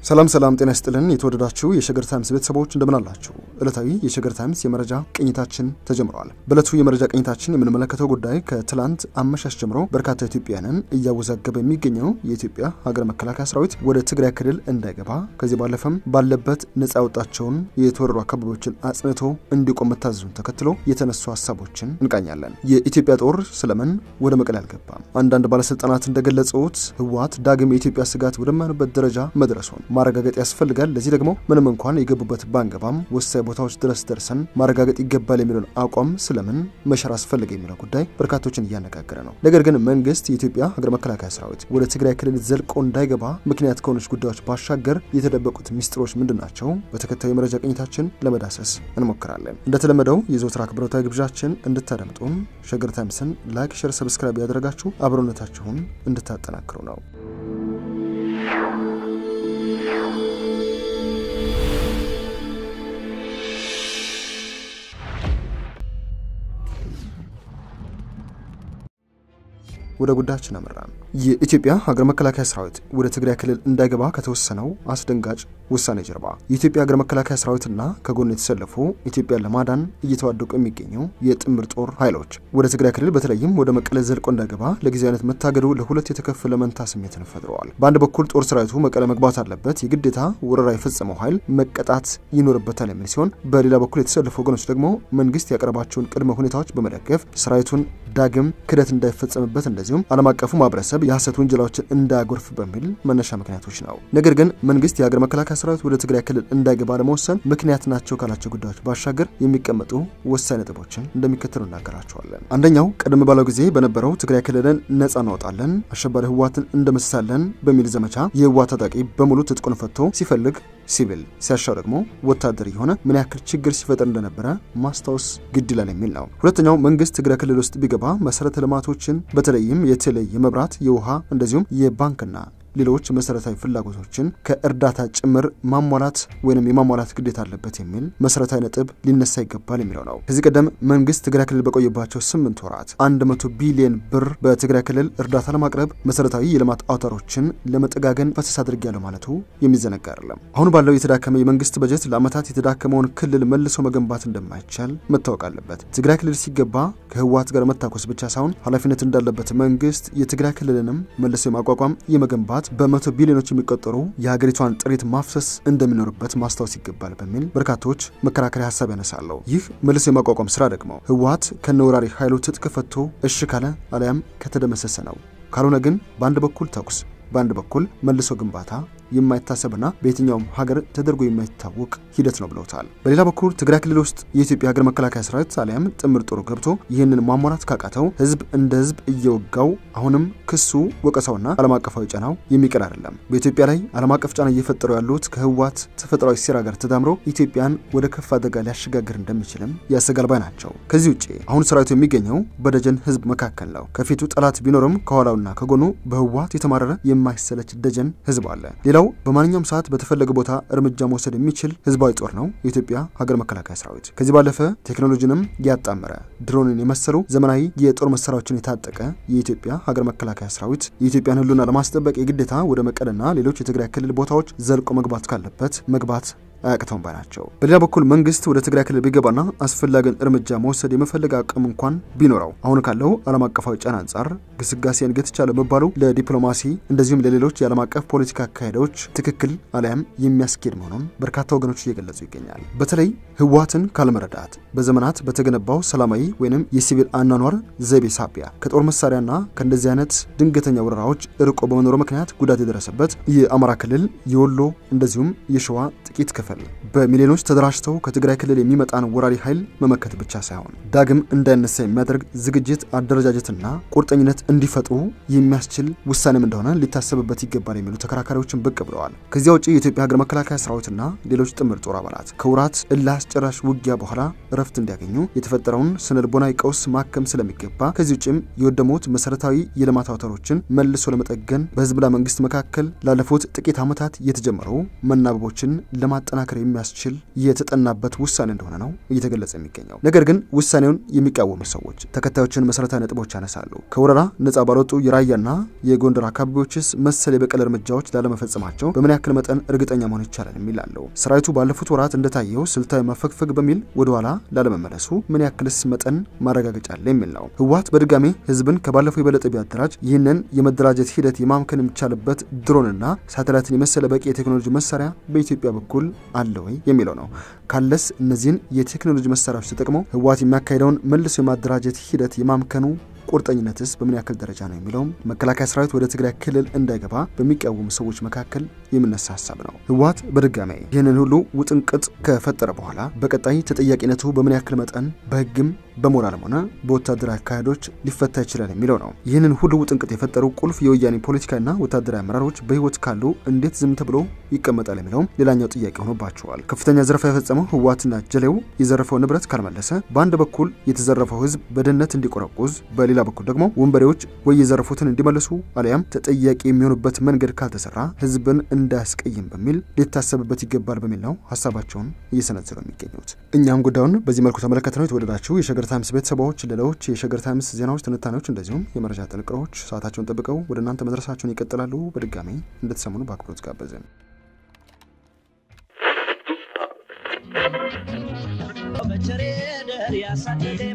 ሰላም ሰላም፣ ጤና ይስጥልን የተወደዳችሁ የሸገር ታይምስ ቤተሰቦች እንደምን አላችሁ? ዕለታዊ የሸገር ታይምስ የመረጃ ቅኝታችን ተጀምረዋል። በዕለቱ የመረጃ ቅኝታችን የምንመለከተው ጉዳይ ከትላንት አመሻሽ ጀምሮ በርካታ ኢትዮጵያውያንን እያወዛገበ የሚገኘው የኢትዮጵያ ሀገር መከላከያ ሰራዊት ወደ ትግራይ ክልል እንዳይገባ ከዚህ ባለፈም ባለበት ነጻ ያወጣቸውን የተወረሩ አካባቢዎችን አጽንቶ እንዲቆም መታዘዙን ተከትሎ የተነሱ ሀሳቦችን እንቃኛለን። የኢትዮጵያ ጦር ስለምን ወደ መቀሌ አልገባም? አንዳንድ ባለስልጣናት እንደገለጹት ህወሓት ዳግም የኢትዮጵያ ስጋት ወደማይሆንበት ደረጃ መድረሱን ማረጋገጥ ያስፈልጋል። ለዚህ ደግሞ ምንም እንኳን የገቡበት ባንገባም ወሳኝ ቦታዎች ድረስ ደርሰን ማረጋገጥ ይገባል የሚለውን አቋም ስለምን መሸር አስፈልገ የሚለው ጉዳይ በርካቶችን እያነጋገረ ነው። ነገር ግን መንግስት የኢትዮጵያ ሀገር መከላከያ ሰራዊት ወደ ትግራይ ክልል ዘልቆ እንዳይገባ ምክንያት ከሆነች ጉዳዮች ባሻገር የተደበቁት ሚስጥሮች ምንድን ናቸው? በተከታዩ የመረጃ ቅኝታችን ለመዳሰስ እንሞክራለን። እንደተለመደው የዘወትር አክብሮታዊ ግብዣችን እንድታደምጡን ሸገር ታይምስን ላይክ፣ ሸር፣ ሰብስክራይብ ያደረጋችሁ አብሮነታችሁን እንድታጠናክሩ ነው። ወደ ጉዳያችን አመራን። የኢትዮጵያ ሀገር መከላከያ ሰራዊት ወደ ትግራይ ክልል እንዳይገባ ከተወሰነው አስደንጋጭ ውሳኔ ጀርባ የኢትዮጵያ ሀገር መከላከያ ሰራዊትና ከጎን የተሰለፉ ኢትዮጵያን ለማዳን እየተዋደቁ የሚገኙ የጥምር ጦር ኃይሎች ወደ ትግራይ ክልል በተለይም ወደ መቀለ ዘልቆ እንዳይገባ ለጊዜያዊነት መታገዱ ለሁለት የተከፈለ መንታ ስሜትን ፈጥረዋል። በአንድ በኩል ጦር ሰራዊቱ መቀለ መግባት አለበት፣ የግዴታ ወረራ የፈጸመው ኃይል መቀጣት ይኖርበታል የሚል ሲሆን፣ በሌላ በኩል የተሰለፉ ወገኖች ደግሞ መንግስት ያቀረባቸውን ቅድመ ሁኔታዎች በመደገፍ ሰራዊቱን ዳግም ክደት እንዳይፈጸምበት እንደዚሁም ዓለም አቀፉ ማህበረሰብ የሐሰት ውንጀላዎችን እንዳያጎርፍ በሚል መነሻ ምክንያቶች ነው። ነገር ግን መንግስት የሀገር መከላከያ ሰራዊት ወደ ትግራይ ክልል እንዳይገባ ለመወሰን ምክንያት ናቸው ካላቸው ጉዳዮች ባሻገር የሚቀመጡ ወሳኝ ነጥቦችን እንደሚከተሉ እናገራቸዋለን። አንደኛው ቀደም ባለው ጊዜ በነበረው ትግራይ ክልልን ነጻ እናወጣለን፣ አሸባሪ ህወሓትን እንደመስሳለን በሚል ዘመቻ የህወሓት ታጣቂ በሙሉ ትጥቁን ፈቶ ሲፈልግ ሲቪል ሲያሻው ደግሞ ወታደር የሆነ ምን ያክል ችግር ሲፈጠር እንደነበረ ማስታወስ ግድ ይላል የሚል ነው። ሁለተኛው መንግስት ትግራይ ክልል ውስጥ ቢገባ መሰረተ ልማቶችን በተለይም የቴሌ፣ የመብራት፣ የውሃ እንደዚሁም የባንክና ሌሎች መሰረታዊ ፍላጎቶችን ከእርዳታ ጭምር ማሟላት ወይም የማሟላት ግዴታ አለበት የሚል መሰረታዊ ነጥብ ሊነሳ ይገባል የሚለው ነው። ከዚህ ቀደም መንግስት ትግራይ ክልል በቆየባቸው ስምንት ወራት 100 ቢሊዮን ብር በትግራይ ክልል እርዳታ ለማቅረብ መሰረታዊ የልማት አውታሮችን ለመጠጋገን ፈሰስ አድርጊያለሁ ማለቱ የሚዘነጋ አይደለም። አሁን ባለው የተዳከመ የመንግስት በጀት ለዓመታት የተዳከመውን ክልል መልሶ መገንባት እንደማይቻል መታወቅ አለበት። ትግራይ ክልል ሲገባ ከህወሓት ጋር መታኮስ ብቻ ሳይሆን ኃላፊነት እንዳለበት መንግስት የትግራይ ክልልንም መልሶ የማቋቋም የመገንባት በመቶ ቢሊዮኖች የሚቆጠሩ የሀገሪቷን ጥሪት ማፍሰስ እንደሚኖርበት ማስታወስ ይገባል በሚል በርካቶች መከራከሪያ ሀሳብ ያነሳለሁ። ይህ መልሶ የማቋቋም ስራ ደግሞ ህወሓት ከነወራሪ ኃይሉ ትጥቅ ፈቶ እሺ ካለ አሊያም ከተደመሰሰ ነው። ካልሆነ ግን በአንድ በኩል ተኩስ፣ በአንድ በኩል መልሶ ግንባታ የማይታሰብና በየትኛውም ሀገር ተደርጎ የማይታወቅ ሂደት ነው ብለውታል። በሌላ በኩል ትግራይ ክልል ውስጥ የኢትዮጵያ ሀገር መከላከያ ሰራዊት አሊያም ጥምር ጦሩ ገብቶ ይህንን ማሟላት ካቃተው ህዝብ እንደ ህዝብ እየወጋው አሁንም ክሱ ወቀሳውና ዓለም አቀፋዊ ጫናው የሚቀር አይደለም። በኢትዮጵያ ላይ ዓለም አቀፍ ጫና እየፈጠሩ ያሉት ከህወሓት ተፈጥሯዊ ሴራ ጋር ተዳምሮ ኢትዮጵያን ወደ ከፍ አደጋ ሊያሸጋግር እንደሚችልም ያሰጋል ባይ ናቸው። ከዚህ ውጭ አሁን ሰራዊቱ የሚገኘው በደጀን ህዝብ መካከል ነው። ከፊቱ ጠላት ቢኖርም ከኋላውና ከጎኑ በህወሓት የተማረረ የማይሰለች ደጀን ህዝብ አለ። ሌላው በማንኛውም ሰዓት በተፈለገ ቦታ እርምጃ መውሰድ የሚችል ህዝባዊ ጦር ነው የኢትዮጵያ ሀገር መከላከያ ሰራዊት። ከዚህ ባለፈ ቴክኖሎጂንም ያጣመረ ድሮንን የመሰሉ ዘመናዊ የጦር መሳሪያዎችን የታጠቀ የኢትዮጵያ ሀገር መከላከያ ሰራዊት የኢትዮጵያን ህልውና ለማስጠበቅ የግዴታ ወደ መቀለና ሌሎች የትግራይ ክልል ቦታዎች ዘልቆ መግባት ካለበት መግባት አያቅተውም ባይ ናቸው። በሌላ በኩል መንግስት ወደ ትግራይ ክልል ቢገባና አስፈላጊውን እርምጃ መውሰድ የመፈለግ አቅም እንኳን ቢኖረው አሁን ካለው ዓለም አቀፋዊ ጫና አንጻር ግስጋሴን ገትቻለ መባሉ ለዲፕሎማሲ እንደዚሁም ለሌሎች የዓለም አቀፍ ፖለቲካ አካሄዶች ትክክል አሊያም የሚያስኬድ መሆኑን በርካታ ወገኖች እየገለጹ ይገኛል። በተለይ ህወሓትን ካለመረዳት በዘመናት በተገነባው ሰላማዊ ወይም የሲቪል አኗኗር ዘይቤ ሳቢያ ከጦር መሳሪያና ከእንደዚህ አይነት ድንገተኛ ወረራዎች እርቆ በመኖሩ ምክንያት ጉዳት የደረሰበት የአማራ ክልል የወሎ እንደዚሁም የሸዋ ጥቂት ክፍል በሚሊዮኖች ተደራጅተው ከትግራይ ክልል የሚመጣን ወራሪ ኃይል መመከት ብቻ ሳይሆን ዳግም እንዳይነሳ የሚያደርግ ዝግጅት፣ አደረጃጀትና ቁርጠኝነት እንዲፈጥሩ የሚያስችል ውሳኔም እንደሆነ ሊታሰብበት ይገባል የሚሉ ተከራካሪዎችን ብቅ ብለዋል። ከዚያ ውጭ የኢትዮጵያ ሀገር መከላከያ ሰራዊትና ሌሎች ጥምር ጦር አባላት ከውራት እልህ አስጨራሽ ውጊያ በኋላ እረፍት እንዲያገኙ የተፈጠረውን ስነ ልቦናዊ ቀውስ ማከም ስለሚገባ ከዚህ ውጭም የወደሙት መሰረታዊ የልማት አውታሮችን መልሶ ለመጠገን በህዝብና መንግስት መካከል ላለፉት ጥቂት ዓመታት የተጀመሩ መናበቦችን ለማጠ ለማጠናከር የሚያስችል የተጠናበት ውሳኔ እንደሆነ ነው እየተገለጸ የሚገኘው። ነገር ግን ውሳኔውን የሚቃወሙ ሰዎች ተከታዮችን መሰረታዊ ነጥቦች ያነሳሉ። ከወረራ ነጻ ባልወጡ የራያና የጎንደር አካባቢዎችስ መሰል የበቀል እርምጃዎች ላለመፈጸማቸው በምን ያክል መጠን እርግጠኛ መሆን ይቻላል የሚላለው ሰራዊቱ ባለፉት ወራት እንደታየው ስልታዊ መፈግፈግ በሚል ወደኋላ ላለመመለሱ ምን ያክልስ መጠን ማረጋገጫ አለ የሚል ነው። ህወሓት በድጋሜ ህዝብን ከባለፈው የበለጠ ቢያደራጅ ይህንን የመደራጀት ሂደት የማምከን የሚቻልበት ድሮንና ሳተላይትን የመሰለ በቂ የቴክኖሎጂ መሳሪያ በኢትዮጵያ በኩል አለ ወይ የሚለው ነው። ካለስ እነዚህን የቴክኖሎጂ መሳሪያዎች ተጠቅመው ህወሓት የሚያካሄደውን መልሶ የማደራጀት ሂደት የማምከኑ ቁርጠኝነትስ በምን ያክል ደረጃ ነው የሚለውም መከላከያ ሰራዊት ወደ ትግራይ ክልል እንዳይገባ በሚቃወሙ ሰዎች መካከል የሚነሳ ሀሳብ ነው። ህወሓት በድጋሚ ይህንን ሁሉ ውጥንቅጥ ከፈጠረ በኋላ በቀጣይ ተጠያቂነቱ በምን ያክል መጠን በህግም በሞራልም ሆነ በወታደራዊ አካሄዶች ሊፈታ ይችላል የሚለው ነው። ይህንን ሁሉ ውጥንቅጥ የፈጠሩ ቁልፍ የወያኔ ፖለቲካና ወታደራዊ አመራሮች በህይወት ካሉ እንዴት ዝም ተብሎ ይቀመጣል የሚለውም ሌላኛው ጥያቄ ሆኖባቸዋል። ከፍተኛ ዘረፋ የፈጸመው ህወሓትና ጀሌው የዘረፈው ንብረት ካልመለሰ በአንድ በኩል የተዘረፈው ህዝብ በድህነት እንዲቆረቁዝ በሌላ በኩል ደግሞ ወንበዴዎች ወይ የዘረፉትን እንዲመልሱ አሊያም ተጠያቂ የሚሆኑበት መንገድ ካልተሰራ ህዝብን እንዳያስቀይም በሚል ሊታሰብበት ይገባል በሚል ነው ሀሳባቸውን እየሰነዘሩ የሚገኙት። እኛም ጉዳዩን በዚህ መልኩ ተመለከት ነው። የተወደዳችሁ የሸገር ታይምስ ቤተሰቦች ሌሎች የሸገር ታይምስ ዜናዎች፣ ትንታኔዎች እንደዚሁም የመረጃ ጥንቅሮች ሰዓታቸውን ጠብቀው ወደ እናንተ መድረሳቸውን ይቀጥላሉ። በድጋሚ እንድትሰሙኑ በአክብሮት ጋበዝን። በቸሬ ደር ያሳደደ